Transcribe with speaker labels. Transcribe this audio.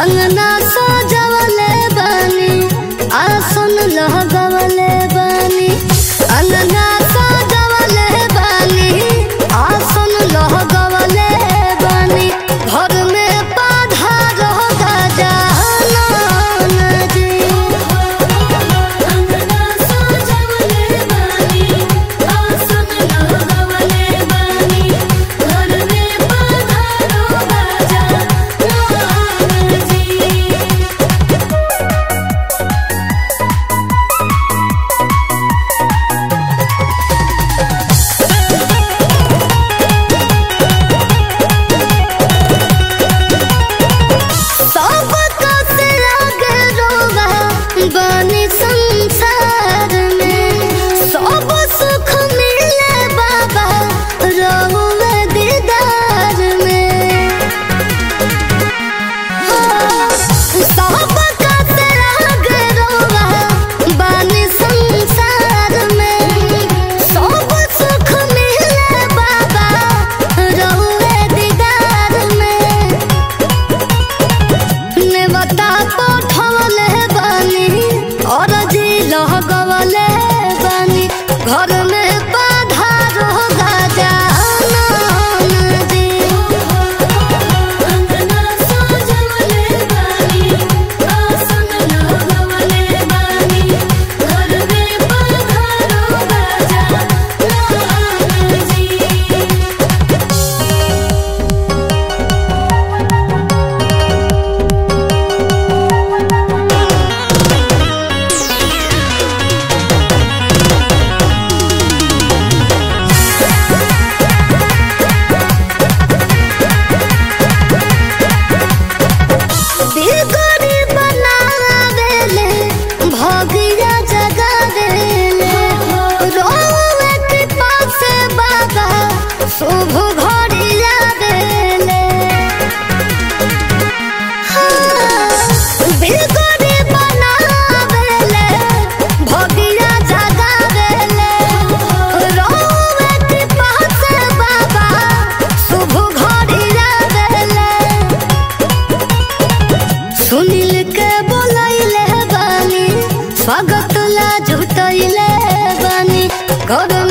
Speaker 1: अंगना सजवले बानी आसन लगवले बानी अंगना सजवले बानी आसन लगवले बानी घर में पाधा रह जान जी
Speaker 2: अंगना सजवले बानी आसन लगवले बानी घर में पधारो राजा राम जी
Speaker 1: सब कसे लागे रोवा बनी संसार में सब सुख मिले बाबा रहुए दीदार में सब कसे लागे रोवा बनी संसार में सब सुख मिले बाबा रहुए दीदार में नेवता पठवले बानी और जी लगवले बानी घर में बाधा रोगा जान जी
Speaker 2: अंगना सजवले बानी आसन लगवले बानी घर में पधारो राजा राम जी
Speaker 1: बिगड़ी बनावेले भगिया जगावेले रोवे कृपा से बाबा शुभ घड़ी आवेले बिगड़ी बनावेले भगिया जगावेले रोवे कृपा से बाबा शुभ घड़ी आवेले सुनील के बोलैले बानी स्वागत ला जुटैले बानी घर